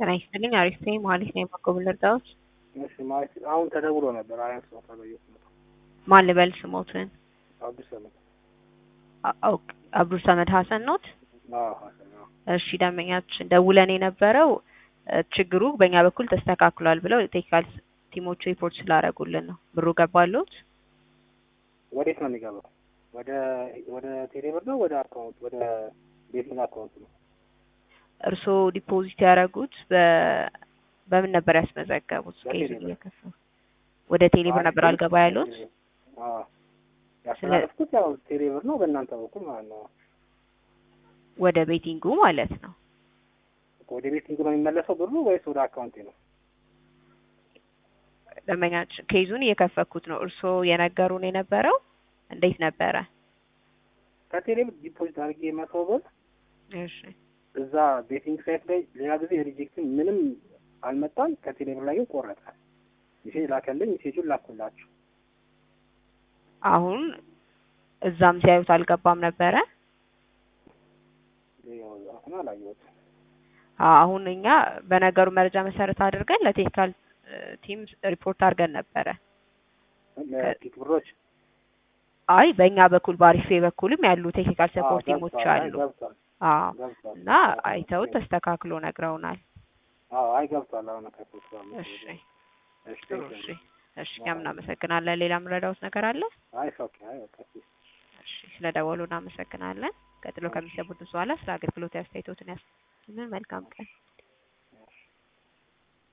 ጤና ይስጥልኝ። አሪፍ ነኝ። መሀሌት ነኝ። መኮብን ልርዳዎት? እሺ ማለት አሁን ተደውሎ ነበር። አያት ሰው ተበየት ነው ማን ልበል ስሞትን? አዲስ አመት አ- ኦኬ፣ አብዱል ሰመድ ሀሰን ኖት? አዎ ሀሰን አዎ እሺ ደንበኛችን ደውለን የነበረው እ፣ ችግሩ በእኛ በኩል ተስተካክሏል ብለው ቴክኒካል ቲሞቹ ሪፖርት ስላደረጉልን ነው። ብሩ ገባሉት? ወዴት ነው የሚገባው? ወደ ወደ ቴሌብር ነው ወደ አካውንት ወደ ቤቲንግ አካውንት ነው? እርስዎ ዲፖዚት ያደረጉት በ በምን ነበር ያስመዘገቡት? በቴሌ ከይዙ ብር። እየከፈሉ ወደ ቴሌብር ነበር አልገባ ያሉት? አዎ ያስተላለፍኩት ያው ቴሌብር ነው በእናንተ በኩል ማለት ነው። ወደ ቤቲንጉ ማለት ነው። ወደ ቤቲንግ ነው የሚመለሰው ብሩ ወይስ ወደ አካውንቴ ነው? ደንበኛችን ኬዙን እየከፈኩት ነው። እርስዎ የነገሩን የነበረው እንዴት ነበረ? ከቴሌብር ዲፖዚት አድርጌ መቶ ብር እሺ እዛ ቤቲንግ ሳይት ላይ ሌላ ጊዜ ሪጀክትን ምንም አልመጣም። ከቴሌብር ላይ ግን ቆረጠ። ሜሴጅ ላከልኝ። ሜሴጁን ላኩላችሁ። አሁን እዛም ሲያዩት አልገባም ነበረ። ያው አሁን አላየሁትም። አ- አሁን እኛ በነገሩ መረጃ መሰረት አድርገን ለቴክኒካል ቲም ሪፖርት አድርገን ነበረ። ለቲክ ብሮች አይ በእኛ በኩል በአሪፌ በኩልም ያሉ ቴክኒካል ሰፖርት አዎ፣ ቲሞች ገብቷል። አይ አሉ። ገብቷል አዎ ገብቷል። እና አይተውት ተስተካክሎ ነግረውናል። አዎ አይ ገብቷል። አሁን ከሶስት እሺ እሺ ጥሩ እሺ እሺ እኛም እናመሰግናለን። ሌላ የምረዳውት ነገር አለ? አይ ኦኬ አይ ኦኬ እሺ ስለደወሉ እናመሰግናለን። ቀጥሎ ከሚሰሙት በኋላ ስለ አገልግሎት አስተያየቶትን ያስ መልካም ቀን